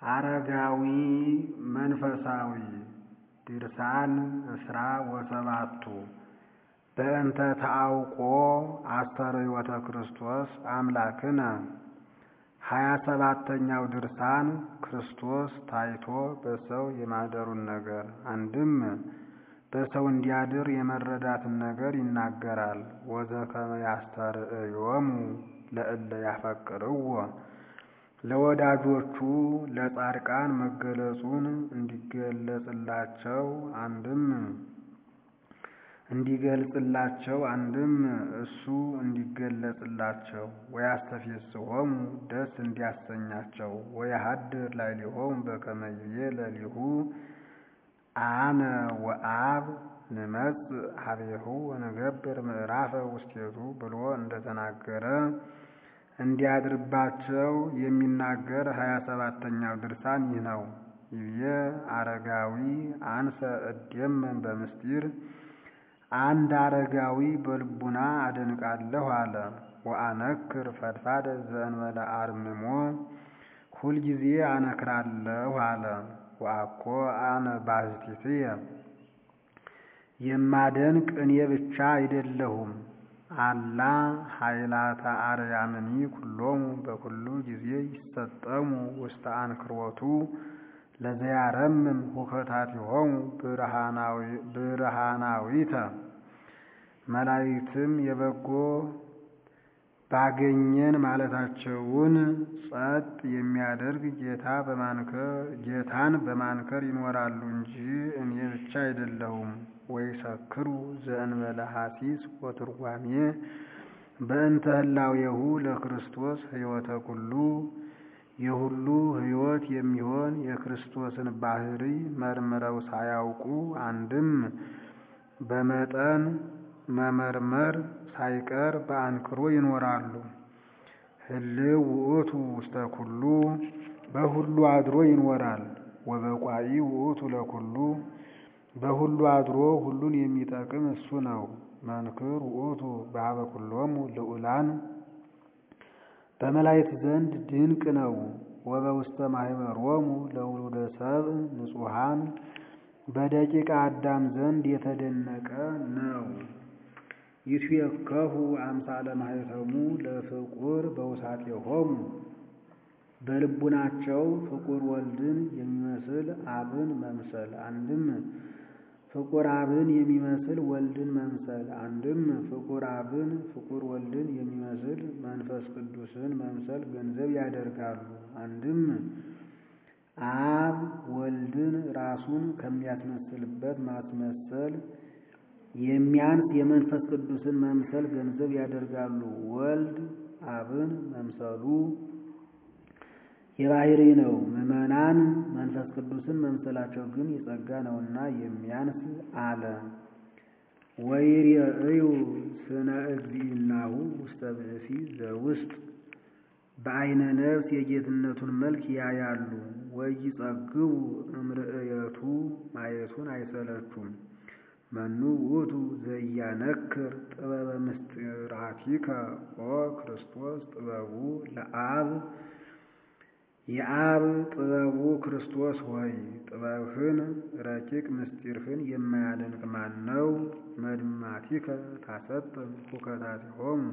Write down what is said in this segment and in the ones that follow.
አረጋዊ መንፈሳዊ ድርሳን እስራ ወሰባቱ በእንተ ተአውቆ አስተርእዮተ ክርስቶስ አምላክነ ሀያ ሰባተኛው ድርሳን ክርስቶስ ታይቶ በሰው የማደሩን ነገር አንድም በሰው እንዲያድር የመረዳትን ነገር ይናገራል። ወዘከመ ያስተርእዮሙ ለእለ ያፈቅርዎ ለወዳጆቹ ለጻድቃን መገለጹን እንዲገለጽላቸው አንድም እንዲገልጽላቸው አንድም እሱ እንዲገለጽላቸው ወያስተፌስሖሙ ደስ እንዲያሰኛቸው ወያሃድር ላዕሌሆሙ በከመ ይቤ ለሊሁ አነ ወአብ ንመጽእ ሀቤሁ ወንገብር ምዕራፈ ውስቴቱ ብሎ እንደተናገረ እንዲያድርባቸው የሚናገር ሀያ ሰባተኛው ድርሳን ይህ ነው። ይቤ አረጋዊ አንሰ እዴመን በምስጢር አንድ አረጋዊ በልቡና አደንቃለሁ አለ። ወአነክር ፈድፋደ ዘእንበለ አርምሞ ሁልጊዜ አነክራለሁ አለ። ወአኮ አነ ባሕቲትየ የማደንቅ እኔ ብቻ አይደለሁም አላ ኃይላተ አርያምኒ ኩሎሙ በኩሉ ጊዜ ይሰጠሙ ውስተ አንክሮቱ ለዘያረምም ሁከታቲሆሙ ብርሃናዊተ መላእክትም የበጎ ባገኘን ማለታቸውን ጸጥ የሚያደርግ ጌታ ጌታን በማንከር ይኖራሉ እንጂ እኔ ብቻ አይደለሁም። ወይሰክሩ ዘእንበለ ሐሲስ ወትርጓሜ በእንተ ህላዌሁ ለክርስቶስ ሕይወተ ኩሉ የሁሉ ሕይወት የሚሆን የክርስቶስን ባህሪ መርምረው ሳያውቁ አንድም በመጠን መመርመር ሳይቀር በአንክሮ ይኖራሉ። ህልው ውእቱ ውስተ ኩሉ በሁሉ አድሮ ይኖራል። ወበቋኢ ውእቱ ለኩሉ በሁሉ አድሮ ሁሉን የሚጠቅም እሱ ነው። መንክር ውእቱ በሀበ ኩሎሙ ልዑላን በመላእክት ዘንድ ድንቅ ነው። ወበውስተ ማኅበሮሙ ለውሉደ ሰብእ ንጹሐን በደቂቀ አዳም ዘንድ የተደነቀ ነው። ይትዌከሁ አምሳለ ማኅተሙ ለፍቁር በውሳጤሆሙ በልቡናቸው ፍቁር ወልድን የሚመስል አብን መምሰል አንድም ፍቁር አብን የሚመስል ወልድን መምሰል አንድም ፍቁር አብን ፍቁር ወልድን የሚመስል መንፈስ ቅዱስን መምሰል ገንዘብ ያደርጋሉ። አንድም አብ ወልድን ራሱን ከሚያስመስልበት ማስመሰል የሚያንስ የመንፈስ ቅዱስን መምሰል ገንዘብ ያደርጋሉ። ወልድ አብን መምሰሉ የባህሪ ነው። ምዕመናን መንፈስ ቅዱስን መምሰላቸው ግን የጸጋ ነውና የሚያንስ አለ። ወይሬእዩ ስነ እግዚእናሁ ውስተ ብእሲ ዘውስጥ በአይነ ነፍስ የጌትነቱን መልክ ያያሉ። ወይጸግቡ እምርእየቱ ማየቱን አይሰለቹም። መኑ ውእቱ ዘያነክር ጥበበ ምስጢራቲከ ኦ ክርስቶስ ጥበቡ ለአብ የአብ ጥበቡ ክርስቶስ ሆይ ጥበብህን ረቂቅ ምስጢርህን የማያደንቅ ማን ነው? መድማቲከ ታሰጥም ሁከታቲሆሙ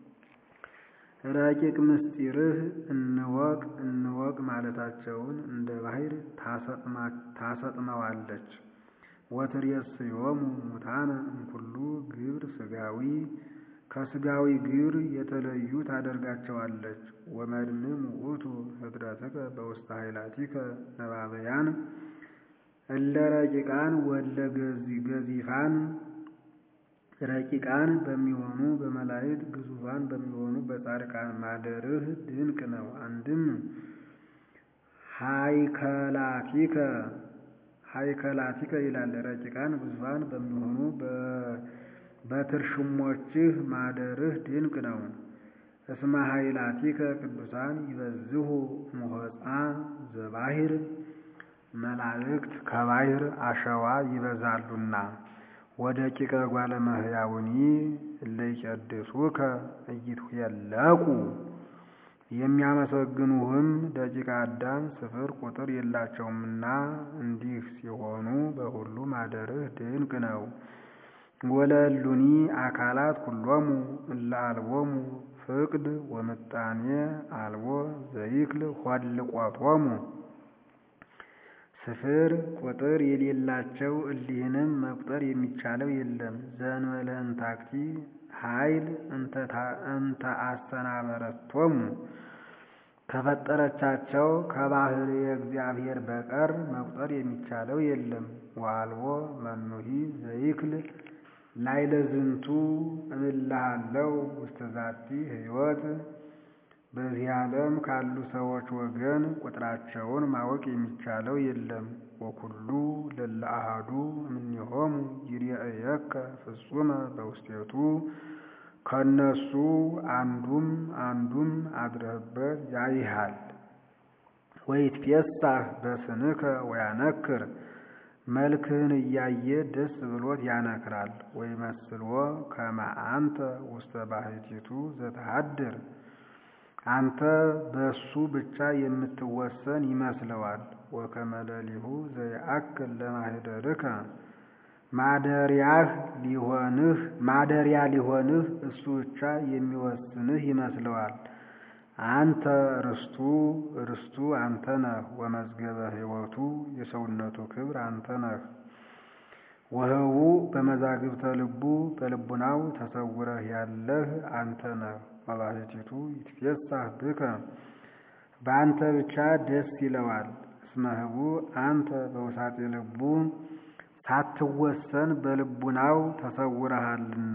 ረቂቅ ምስጢርህ እንወቅ እንወቅ ማለታቸውን እንደ ባሕር ታሰጥመዋለች። ወትሬስዮሙ ሙታነ እምኩሉ ግብር ሥጋዊ ከሥጋዊ ግብር የተለዩ ታደርጋቸዋለች። ወመድምም ውእቱ ህድረትከ በውስተ ኃይላቲከ ነባበያን እለ ረቂቃን ወለ ገዚፋን ረቂቃን በሚሆኑ በመላእክት ግዙፋን በሚሆኑ በጻድቃን ማደርህ ድንቅ ነው። አንድም ሃይከላቲከ ሃይከላቲከ ይላል። ረቂቃን ግዙፋን በሚሆኑ በትርሽሞችህ ማደርህ ድንቅ ነው። እስመ ኃይላቲከ ቅዱሳን ይበዝሁ ሙኸፃ ዘባሕር መላእክት ከባሕር አሸዋ ይበዛሉና ወደቂቀ ጓለ እመሕያውኒ እለ ይቀድሱከ ኢይትኄለቁ የሚያመሰግኑህም ደቂቀ አዳም ስፍር ቁጥር የላቸውምና እንዲህ ሲሆኑ በሁሉ ማደርህ ድንቅ ነው። ወለሉኒ አካላት ኩሎሙ እለ አልቦሙ ፍቅድ ወምጣኔ አልቦ ዘይክል ሆልቆቶሙ ስፍር ቁጥር የሌላቸው እሊህንም መቁጠር የሚቻለው የለም። ዘእንበለ እንታክቲ ኃይል እንተ አሰናበረቶሙ ከፈጠረቻቸው ከባህር እግዚአብሔር በቀር መቁጠር የሚቻለው የለም። ወአልቦ መኑሂ ዘይክል ላይለ ዝንቱ እምልሃለው ውስተ ዛቲ ሕይወት በዚህ ዓለም ካሉ ሰዎች ወገን ቁጥራቸውን ማወቅ የሚቻለው የለም። ወኩሉ ለለ አሐዱ እምኔሆሙ ይርአየከ ፍጹመ በውስቴቱ ከነሱ አንዱም አንዱም አድረህበት ያይሃል። ወይትፌሳህ በስንከ ወያነክር መልክህን እያየ ደስ ብሎት ያነክራል። ወይመስልዎ ከመ አንተ ውስተ ባሕቲቱ ዘተሃድር አንተ በሱ ብቻ የምትወሰን ይመስለዋል። ወከመ ሌሊሁ ዘይአክል ለማኅደርከ ማደሪያህ ሊሆንህ ማደሪያ ሊሆንህ እሱ ብቻ የሚወስንህ ይመስለዋል። አንተ ርስቱ ርስቱ አንተ ነህ። ወመዝገበ ሕይወቱ የሰውነቱ ክብር አንተ ነህ። ወህቡ በመዛግብተ ልቡ በልቡናው ተሰውረህ ያለህ አንተ ነህ። ወባሕቲቱ ይትፌሳህ ብከ በአንተ ብቻ ደስ ይለዋል። እስመ ህቡ አንተ በውሳጤ ልቡ ሳትወሰን በልቡናው ተሰውረሃልና።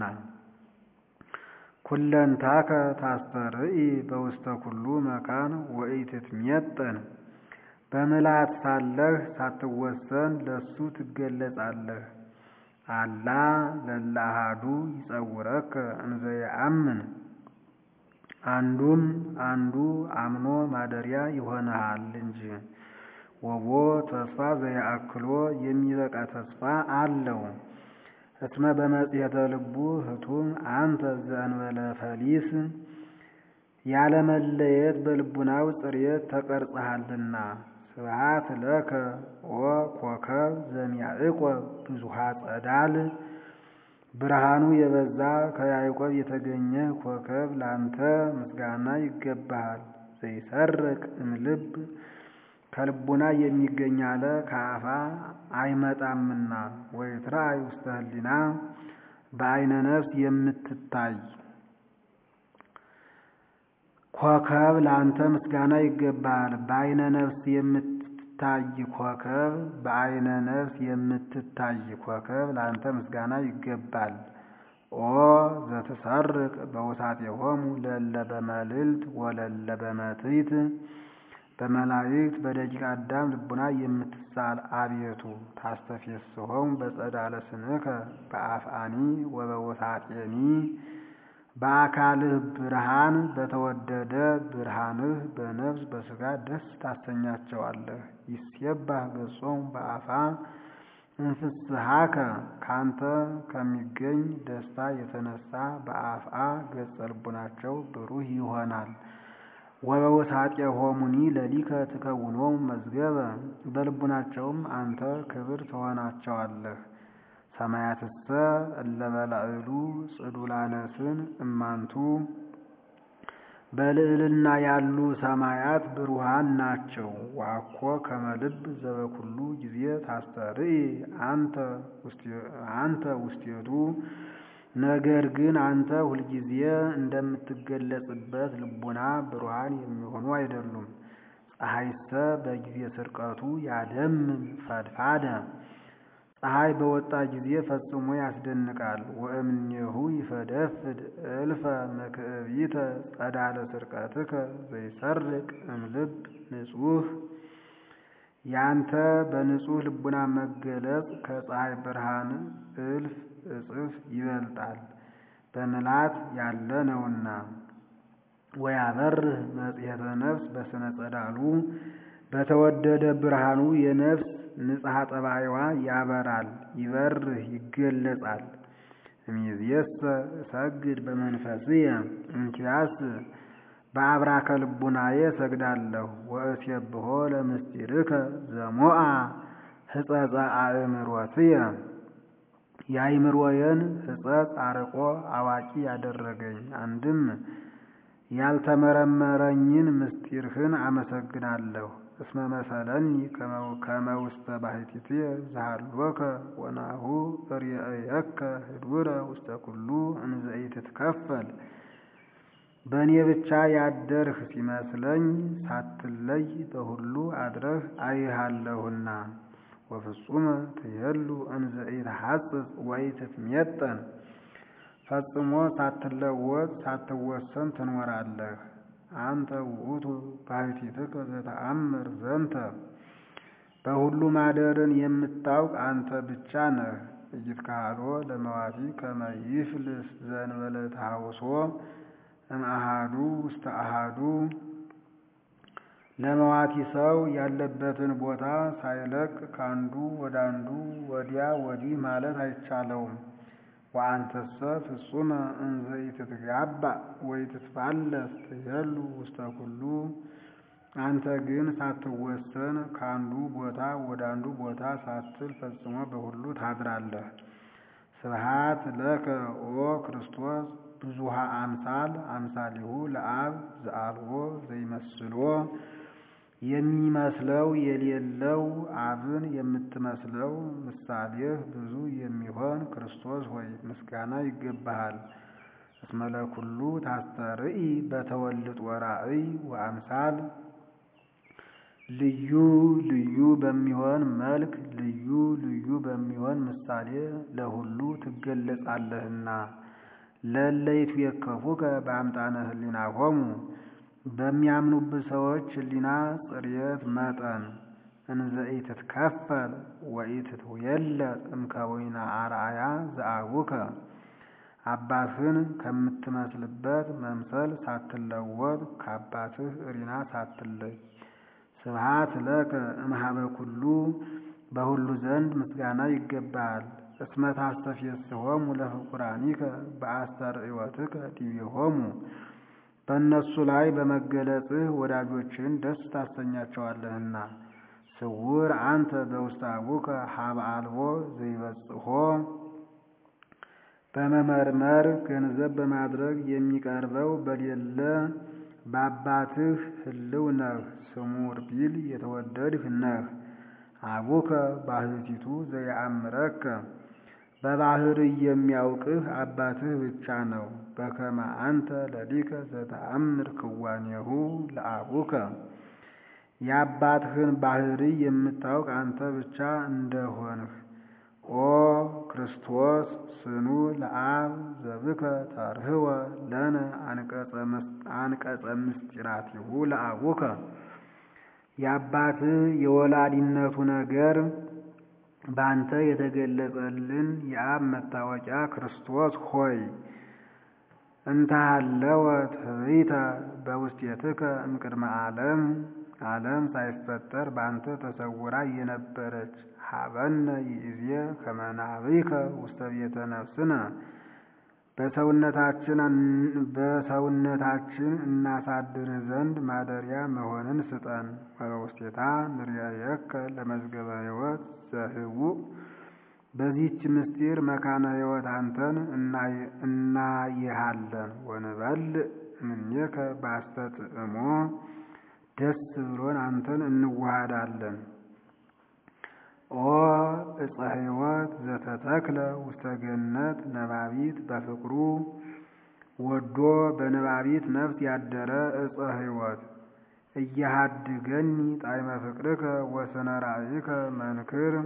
ኩለንታከ ታስተርኢ በውስተ ኩሉ መካን ወኢትትሜጠን በምልአት ሳለህ ሳትወሰን ለሱ ትገለጻለህ። አላ ለለ አሐዱ ይጸውረከ እንዘ የአምን አንዱም አንዱ አምኖ ማደሪያ ይሆንሃል እንጂ። ወቦ ተስፋ ዘያአክሎ የሚበቃ ተስፋ አለው። እስመ በመጽሔተ ልቡ ህቱም አንተ ዘእንበለ ፈሊስ ያለመለየት በልቡናው ጽሬት ተቀርጸሃልና። ስብሐት ለከ ወኮከብ ዘሚያዕቆብ ብዙሃ ጸዳል ብርሃኑ የበዛ ከያዕቆብ የተገኘ ኮከብ ላንተ ምስጋና ይገባሃል። ዘይሰርቅ እምልብ ከልቡና የሚገኝ አለ ከአፋ አይመጣምና። ወይትራእይ ውስተ ህሊና በአይነ ነፍስ የምትታይ ኮከብ ላንተ ምስጋና ይገባሃል። በአይነ ነፍስ የምትታይ ኮከብ በአይነ ነፍስ የምትታይ ኮከብ ላንተ ምስጋና ይገባል። ኦ ዘትሰርቅ በውሳጤሆሙ ለለ በመልዕልት ወለለ በመትሕት በመላእክት በደቂቀ አዳም ልቡና የምትሳል አቤቱ ታስተፌስሖሙ በጸዳለ ስንከ በአፍአኒ ወበውሳጤኒ በአካልህ ብርሃን በተወደደ ብርሃንህ በነፍስ በሥጋ ደስ ታሰኛቸዋለህ። ይሴባህ ገጾሙ በአፋ እንፍስሃከ ካንተ ከሚገኝ ደስታ የተነሳ በአፍአ ገጸ ልቡናቸው ብሩህ ይሆናል። ወበውሳጤሆሙኒ ለሊከ ትከውኖሙ መዝገበ በልቡናቸውም አንተ ክብር ትሆናቸዋለህ። ሰማያትሰ እለ በላዕሉ ጽዱላነስን እማንቱ በልዕልና ያሉ ሰማያት ብሩሃን ናቸው። ዋኮ ከመልብ ዘበኩሉ ጊዜ ታስተርኢ አንተ ውስቴቱ ነገር ግን አንተ ሁልጊዜ እንደምትገለጽበት ልቡና ብሩሃን የሚሆኑ አይደሉም። ፀሐይሰ በጊዜ ስርቀቱ ያደምም ፈድፋደ ፀሐይ በወጣ ጊዜ ፈጽሞ ያስደንቃል። ወእምኔሁ ይፈደፍድ እልፈ መክእቢተ ጸዳለ ስርቀትከ ዘይሰርቅ እምልብ ንጹህ ያንተ በንጹህ ልቡና መገለጽ ከፀሐይ ብርሃን እልፍ እጽፍ ይበልጣል፣ በምላት ያለ ነውና። ወያበርህ መጽሔተ ነፍስ በስነ ጸዳሉ በተወደደ ብርሃኑ የነፍስ ንጽሐ ጠባይዋ ያበራል፣ ይበርህ ይገለጻል። እምይእዜሰ እሰግድ በመንፈስየ እንኪያስ በአብራከ ልቡናዬ እሰግዳለሁ። ወእሴብሖ ለምስጢርከ ዘሞአ ሕጸጸ አእምሮትየ የአእምሮዬን ሕጸጽ አርቆ አዋቂ ያደረገኝ አንድም ያልተመረመረኝን ምስጢርህን አመሰግናለሁ። እስመ መሰለኒ ከመ ውስተ ባሕቲትየ ዘሃሎከ ወናሁ እርየእየከ ህዱረ ውስተ ኩሉ እንዘ ኢትትከፈል በእኔ ብቻ ያደርህ ሲመስለኝ ሳትለይ በሁሉ አድረህ አይሃለሁና። ወፍጹመ ትሄሉ እንዘ ኢትሐጽጽ ወኢትትሜጠን ፈጽሞ ሳትለወጥ ሳትወሰን ትኖራለህ። አንተ ውእቱ ባሕቲትከ ዘተአምር ዘንተ በሁሉ ማደርን የምታውቅ አንተ ብቻ ነህ። ኢይትከሀሎ ለመዋቲ ከመ ይፍልስ ዘእንበለ ተሐውሶ እምአሃዱ ውስተ አሃዱ ለመዋቲ ሰው ያለበትን ቦታ ሳይለቅ ከአንዱ ወደ አንዱ ወዲያ ወዲህ ማለት አይቻለውም። ወአንተሰ ፍጹመ እንዘ ኢትትጋባእ ወኢትትፋለስ ትሄሉ ውስተ ኩሉ አንተ ግን ሳትወሰን ከአንዱ ቦታ ወደ አንዱ ቦታ ሳትል ፈጽሞ በሁሉ ታድራለህ። ስብሐት ለከ ኦ ክርስቶስ ብዙሃ አምሳል አምሳሊሁ ለአብ ዘአልቦ ዘይመስሎ የሚመስለው የሌለው አብን የምትመስለው ምሳሌህ ብዙ የሚሆን ክርስቶስ ሆይ ምስጋና ይገባሃል። እስመ ለኩሉ ታስተርኢ በተወልጥ ወራእይ ወአምሳል ልዩ ልዩ በሚሆን መልክ ልዩ ልዩ በሚሆን ምሳሌ ለሁሉ ትገለጻለህና ለለይቱ የከፉከ በአምጣነ ህሊናሆሙ በሚያምኑብህ ሰዎች ህሊና ጽርየት መጠን እንዘ ኢትትከፈል ወኢትትውየለጥ እምከዊነ አርአያ ዘአቡከ አባትህን ከምትመስልበት መምሰል ሳትለወጥ ከአባትህ እሪና ሳትለይ ስብሐት ለከ እምኀበ ኩሉ በሁሉ ዘንድ ምስጋና ይገባሃል። እስመ ታስተፌስሖሙ ለፍቁራኒከ በአስተርእዮትከ ዲቤሆሙ በእነሱ ላይ በመገለጽህ ወዳጆችን ደስ ታሰኛቸዋለህና። ስውር አንተ በውስተ አቡከ ሀበ አልቦ ዘይበጽሖ በመመርመር ገንዘብ በማድረግ የሚቀርበው በሌለ በአባትህ ህልው ነህ። ስሙር ቢል የተወደድህ ነህ። አቡከ ባሕቲቱ ዘየአምረከ በባህርይ የሚያውቅህ አባትህ ብቻ ነው። በከመ አንተ ለሊከ ዘተአምር ክዋኔሁ ለአቡከ የአባትህን ባህርይ የምታውቅ አንተ ብቻ እንደሆንህ ኦ ክርስቶስ ስኑ ለአብ ዘብከ ተርህወ ለነ አንቀጸ ምስጢራቲሁ ለአቡከ የአባትህ የወላዲነቱ ነገር በአንተ የተገለጸልን የአብ መታወቂያ ክርስቶስ ሆይ እንታሃለወት ህብይተ በውስጤትከ እምቅድመ ዓለም ዓለም ሳይፈጠር በአንተ ተሰውራ የነበረች ሀበነ ይእዜ ከመ ናብይከ ውስተ ቤተ ነፍስነ በሰውነታችን እናሳድርህ ዘንድ ማደሪያ መሆንን ስጠን። ወበውስቴታ ንርያየከ ለመዝገበ ሕይወት ዘህቡእ በዚህች ምስጢር መካነ ሕይወት አንተን እናይሃለን። ወንበልዕ እምኔከ ባስተጥዕሞ ደስ ብሎን አንተን እንዋሃዳለን። ኦ ዕፀ ሕይወት ዘተተክለ ውስተ ገነት ነባቢት በፍቅሩ ወዶ በነባቢት ነፍስ ያደረ ዕፀ ሕይወት እያሃድገኒ ጣዕመ ፍቅርከ ወስነ ራእይከ መንክር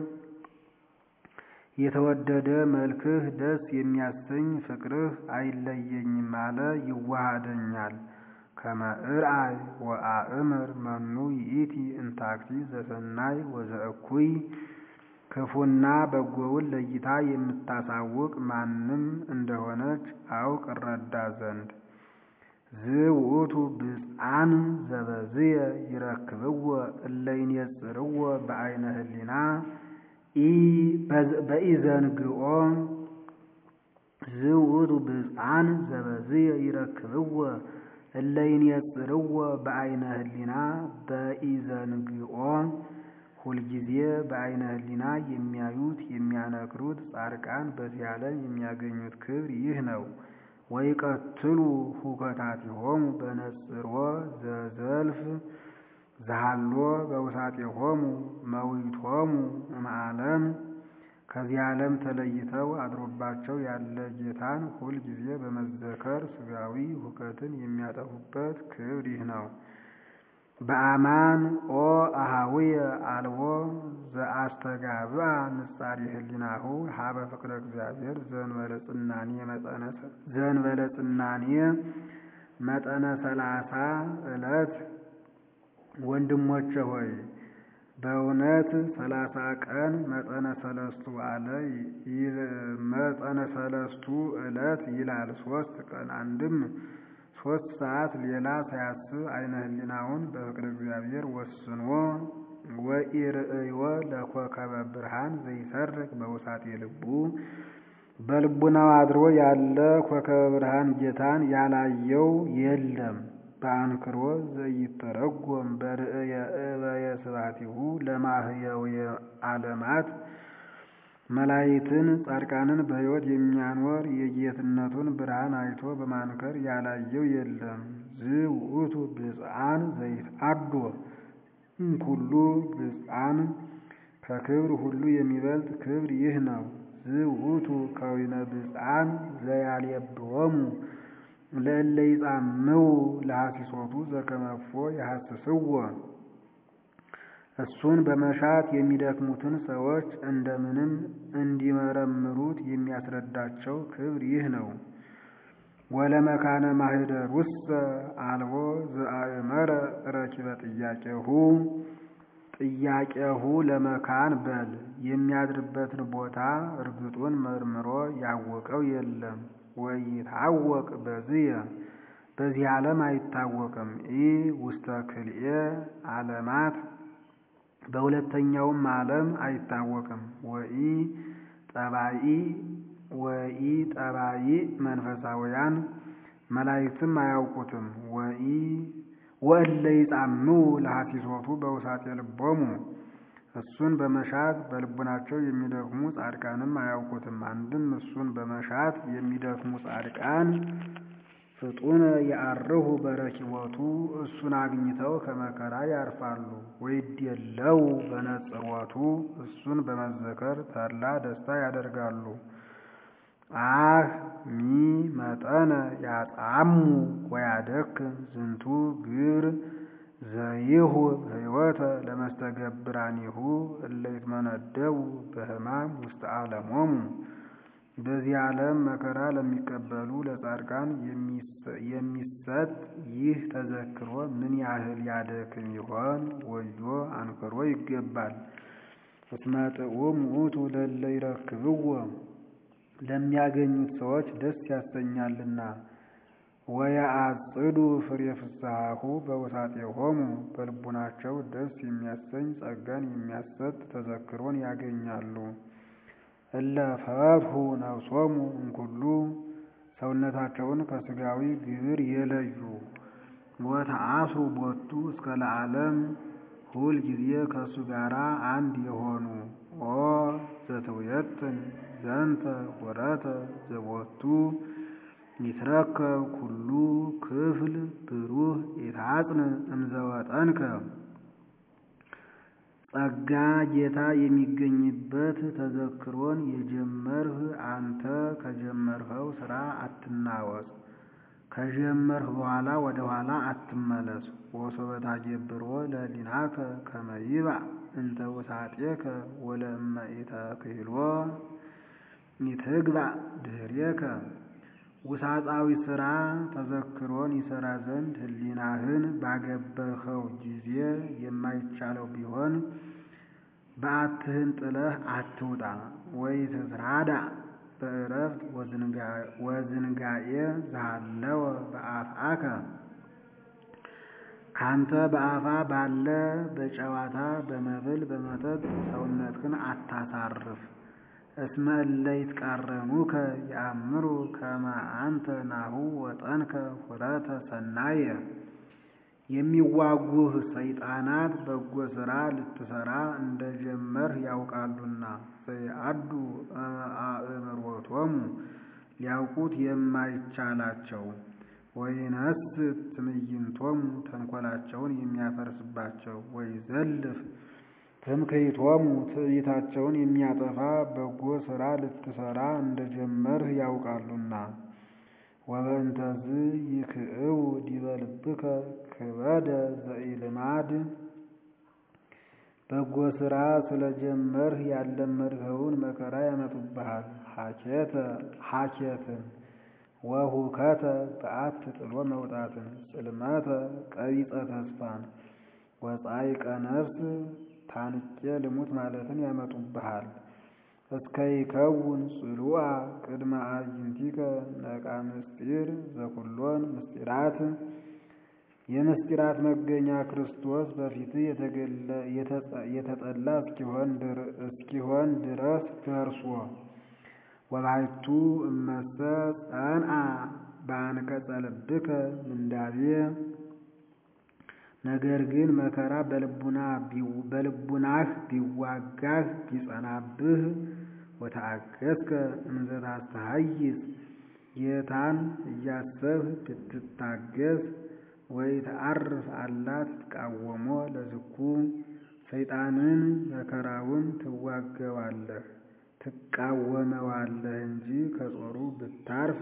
የተወደደ መልክህ ደስ የሚያሰኝ ፍቅርህ አይለየኝም አለ ይዋሃደኛል። ከመ እርአይ ወአእምር መኑ ይእቲ እንታክቲ ዘሰናይ ወዘእኩይ ክፉና በጎውን ለይታ የምታሳውቅ ማንም እንደሆነች አውቅ እረዳ ዘንድ ዝውእቱ ብፅዓን ዘበዝየ ይረክብዎ እለ ይኔጽርዎ በአይነ ህሊና በኢዘንግኦ ዝውእቱ ብፅዓን ዘበዝየ ይረክብዎ እለይንየጽርዎ በአይነ ህሊና በኢዘንግኦ ሁልጊዜ በአይነ ህሊና የሚያዩት የሚያነክሩት ጻድቃን በዚህ ዓለም የሚያገኙት ክብር ይህ ነው። ወይቀትሉ ሁከታቲሆሙ በነጽሮ ዘዘልፍ ዘሃሎ በውሳጤሆሙ መዊቶሙ እምዓለም ከዚህ ዓለም ተለይተው አድሮባቸው ያለ ጌታን ሁል ጊዜ በመዘከር ስጋዊ ሁከትን የሚያጠፉበት ክብር ይህ ነው። በአማን ኦ አሃዊየ አልቦ ዘአስተጋብአ ንጻሪ ህሊናሁ ሀበ ፍቅረ እግዚአብሔር ዘንበለ ጽናኔ መጠነ ሰላሳ ዕለት ወንድሞቼ ሆይ በእውነት ሰላሳ ቀን መጠነ ሰለስቱ አለ መጠነ ሰለስቱ ዕለት ይላል። ሶስት ቀን አንድም ሶስት ሰዓት ሌላ ሳያስብ አይነ ህሊናውን በፍቅረ እግዚአብሔር ወስኖ ወኢርእዮ ለኮከበ ብርሃን ዘይሰርቅ በውሳጤ ልቡ በልቡናው አድሮ ያለ ኮከበ ብርሃን ጌታን ያላየው የለም። በአንክሮ ዘይተረጎም በርእየ እበየ ስብሐቲሁ ለማህየውየ ዓለማት መላይትን ጻድቃንን በሕይወት የሚያኖር የጌትነቱን ብርሃን አይቶ በማንከር ያላየው የለም። ዝውእቱ ብፅዓን ዘይትአዶ እምኩሉ ብፅዓን ከክብር ሁሉ የሚበልጥ ክብር ይህ ነው። ዝውእቱ ከዊነ ብፅዓን ዘያልየብዎሙ ለእለ ይጻምው ለሐሲሶቱ ዘከመፎ የሐስስዎ እሱን በመሻት የሚደክሙትን ሰዎች እንደምንም እንዲመረምሩት የሚያስረዳቸው ክብር ይህ ነው። ወለመካነ ማህደር ውስጥ አልቦ ዘአእመረ ረኪበ ጥያቄሁ ጥያቄሁ ለመካን በል የሚያድርበትን ቦታ እርግጡን መርምሮ ያወቀው የለም። ወይታወቅ በዝየ በዚህ ዓለም አይታወቅም። ኢ ውስተ ክልኤ ዓለማት በሁለተኛውም ዓለም አይታወቅም። ወኢ ጠባኢ ወኢ ጠባኢ መንፈሳውያን መላእክትም አያውቁትም። ወኢ ወእለ ይጻምው ለሐሲሶቱ በውሳጤ ልቦሙ እሱን በመሻት በልቡናቸው የሚደክሙ ጻድቃንም አያውቁትም። አንድም እሱን በመሻት የሚደክሙ ጻድቃን ፍጡነ የአርሁ በረኪቦቱ እሱን አግኝተው ከመከራ ያርፋሉ። ወይድየለው በነጽሮቱ እሱን በመዘከር ተድላ ደስታ ያደርጋሉ። አህ ሚ መጠነ ያጣሙ ወያደክም ዝንቱ ግብር ዘይሁ ሕይወተ ለመስተገብራኒሁ እለ ይትመነደቡ በሕማም ውስተ ዓለሞሙ በዚህ ዓለም መከራ ለሚቀበሉ ለጻድቃን የሚሰጥ ይህ ተዘክሮ ምን ያህል ያደክም ይሆን? ወዮ አንክሮ ይገባል። እስመ ጥዑም ውእቱ ለእለ ይረክብዎ ለሚያገኙት ሰዎች ደስ ያሰኛልና። ወየአጽዱ ፍሬ ፍስሐሁ በውሳጤሆሙ በልቡናቸው ደስ የሚያሰኝ ጸጋን የሚያሰጥ ተዘክሮን ያገኛሉ። እለ ፈትሑ ነፍሶሙ እምኩሉ ሰውነታቸውን ከስጋዊ ግብር የለዩ ወተአስሩ ቦቱ እስከ ለዓለም ሁል ጊዜ ከእሱ ጋር አንድ የሆኑ ኦ ዘትውየጥን ዘንተ ወረተ ዘቦቱ ይትረከብ ኩሉ ክፍል ብሩህ ይታጽን እምዘወጠንከ ጸጋ ጌታ የሚገኝበት ተዘክሮን የጀመርህ አንተ ከጀመርኸው ስራ አትናወጽ። ከጀመርህ በኋላ ወደ ኋላ አትመለስ። ወሶበ ታገብሮ ለሕሊናከ ከመ ይብእ እንተ ውሳጤከ ወለእመ ኢተክህሎ ኢትግባእ ድኅሬከ ውሳጣዊ ስራ ተዘክሮን ይሰራ ዘንድ ሕሊናህን ባገበኸው ጊዜ የማይቻለው ቢሆን በዓትህን ጥለህ አትውጣ። ወኢትትራዳ በዕረፍት ወዝንጋኤ ዘሃለወ በአፍአከ ካንተ በአፋ ባለ በጨዋታ በመብል በመጠጥ ሰውነትህን አታሳርፍ። እስመ እለ ይትቃረኑከ የአምሩ ከመ አንተ ናሁ ወጠንከ ሁረተ ሰናየ የሚዋጉህ ሰይጣናት በጎ ሥራ ልትሠራ እንደጀመርህ ያውቃሉና። ዘይአዱ አእምሮቶሙ ሊያውቁት የማይቻላቸው ወይነስት ትዕይንቶሙ ተንኰላቸውን የሚያፈርስባቸው ወይዘልፍ ትምክህቶሙ ትዕቢታቸውን የሚያጠፋ በጎ ሥራ ልትሠራ እንደጀመርህ ያውቃሉና። ወበእንተዝ ይክእው ዲበ ልብከ ክበደ ዘኢልማድ በጎ ሥራ ስለጀመርህ ያልለመድኸውን መከራ ያመጡብሃል። ሐኬትን ወሁከተ በዓት ጥሎ መውጣትን ጽልመተ ቀቢጸ ተስፋን ወጻይቀ ነፍስ ታንቄ ልሙት ማለትን ያመጡብሃል። እስከ ይከውን ጽሉአ ቅድመ አዕይንቲከ ነቃ ምስጢር ዘኩሎን ምስጢራት የምስጢራት መገኛ ክርስቶስ በፊትህ የተጠላ እስኪሆን ድረስ ደርሶ ወባሕቱ እመሰ ጸንዐ በአንቀጸ ልብከ ምንዳቤ ነገር ግን መከራ በልቡናህ ቢዋጋህ ቢጸናብህ ወተአገሥከ እምዘ ታስተሐይጽ ጌታን እያሰብህ ብትታገስ ወኢተዐርፍ አላ ትትቃወሞ ለዝኩ ሰይጣንን መከራውን ትዋገዋለህ ትቃወመዋለህ እንጂ ከጾሩ ብታርፍ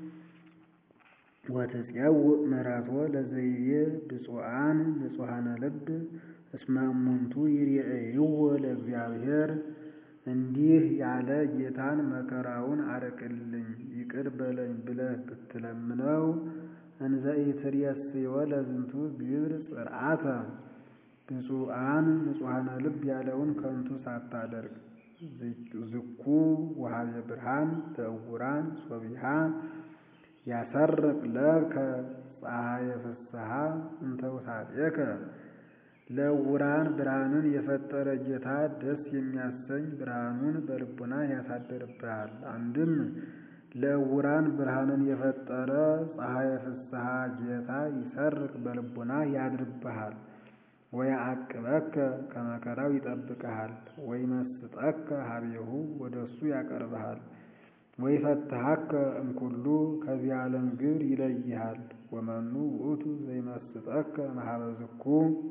ወትፄውእ ምሕረቶ ለዘይቤ ብፁዓን ንጹሐነ ልብ እስመ እሙንቱ ይሬእይዎ ለእግዚአብሔር እንዲህ ያለ ጌታን መከራውን አርቅልኝ ይቅር በለኝ ብለህ ብትለምነው እንዘ ኢትሬስዮ ለዝንቱ ግብር ጽርዓተ ብፁዓን ንጹሐነ ልብ ያለውን ከንቱ ሳታደርግ ዝኩ ወሀቤ ብርሃን ለዕውራን ሶቢሃ ያሰርቅ ለከ ፀሐየ ፍስሐ እንተ ውሳጤከ ለዕውራን ብርሃንን የፈጠረ ጌታ ደስ የሚያሰኝ ብርሃኑን በልቡና ያሳድርብሃል። አንድም ለዕውራን ብርሃንን የፈጠረ ፀሐየ ፍስሐ ጌታ ይሰርቅ በልቡና ያድርብሃል። ወያዕቅበከ ከመከራው ይጠብቅሃል። ወይመስጠከ ሀቤሁ ወደ እሱ ያቀርብሃል። ወይፈትሐከ እምኩሉ ከዚህ ዓለም ግብር ይለይሃል። ወመኑ ውእቱ ዘይመስጠከ መሀበ ዝኩ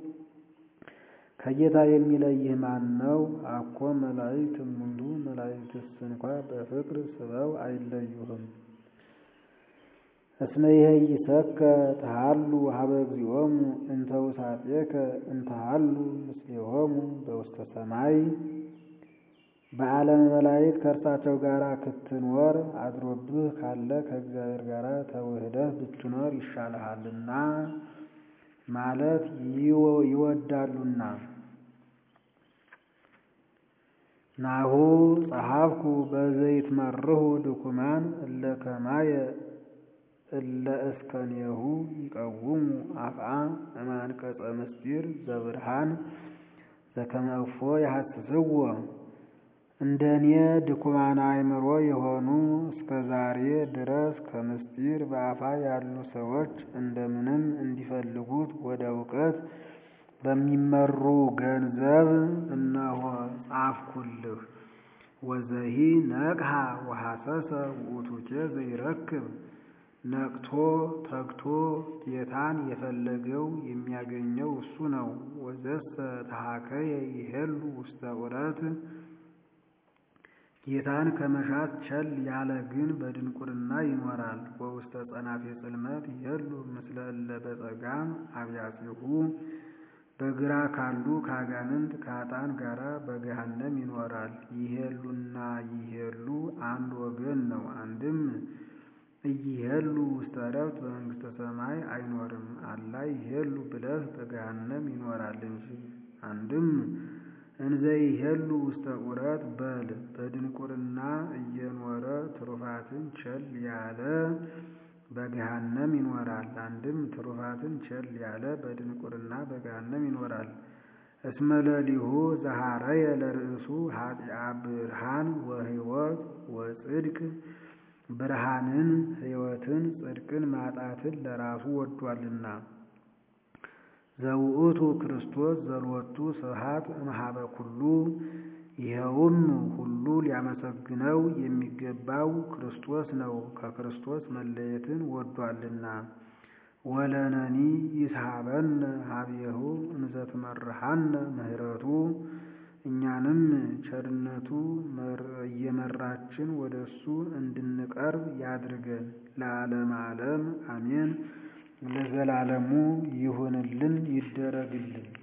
ከጌታ የሚለይህ ማን ነው? አኮ መላእክት እሙንቱ መላእክትስ እንኳ በፍቅር ስበው አይለዩህም። እስመ ይሄይሰከ ተሃሉ ሀበ እግዚኦሙ እንተ ውሳጤከ እንተሃሉ ምስሌሆሙ በውስተ ሰማይ በዓለመ መላእክት ከእርሳቸው ጋር ክትኖር አድሮብህ ካለ ከእግዚአብሔር ጋር ተውህደህ ብትኖር ይሻልሃልና ማለት ይወዳሉና። ናሁ ጸሐፍኩ በዘይትመርሁ ድኩማን እለ ከማየ እለ እስከኔሁ ይቀውሙ አፍአ እማንቀጸ ምስጢር ዘብርሃን ዘከመ እፎ ያሐስስዎ እንደ እኔ ድኩማን አእምሮ የሆኑ እስከ ዛሬ ድረስ ከምስጢር በአፋ ያሉ ሰዎች እንደምንም እንዲፈልጉት ወደ እውቀት በሚመሩ ገንዘብ እነሆ ጻፍኩልህ። ወዘሂ ነቅሐ ወሐሰሰ ውእቱኬ ዘይረክብ ነቅቶ ተግቶ ጌታን የፈለገው የሚያገኘው እሱ ነው። ወዘሰ ተሐከየ ይሄሉ ውስተ ዑረት ጌታን ከመሻት ቸል ያለ ግን በድንቁርና ይኖራል። ወውስተ ጸናፌ ጽልመት ይሄሉ ምስለ እለ በጸጋም አብያጺሁ በግራ ካሉ ከአጋንንት ከኃጥአን ጋራ በገሃነም ይኖራል። ይሄሉና ይሄሉ አንድ ወገን ነው። አንድም እይሄሉ ውስተ ዕረፍት በመንግሥተ ሰማይ አይኖርም። አላ ይሄሉ ብለህ በገሃነም ይኖራል እንጂ። አንድም እንዘ ይሄሉ ውስተ ዑረት በል በድንቁርና እየኖረ ትሩፋትን ቸል ያለ በገሃነም ይኖራል። አንድም ትሩፋትን ቸል ያለ በድንቁርና በገሃነም ይኖራል። እስመ ለሊሁ ዘሐረየ ለርእሱ ኃጢአ ብርሃን ወሕይወት ወጽድቅ ብርሃንን ሕይወትን ጽድቅን ማጣትን ለራሱ ወዷልና። ዘውእቱ ክርስቶስ ዘሎቱ ስብሐት እምኀበ ኩሉ ይኸውም ሁሉ ሊያመሰግነው የሚገባው ክርስቶስ ነው። ከክርስቶስ መለየትን ወዷልና። ወለነኒ ይስሐበነ ኀቤሁ እንዘ ትመርሐነ ምሕረቱ እኛንም ቸርነቱ እየመራችን ወደ እሱ እንድንቀርብ ያድርገን። ለዓለመ ዓለም አሜን። ለዘላለሙ ይሁንልን ይደረግልን።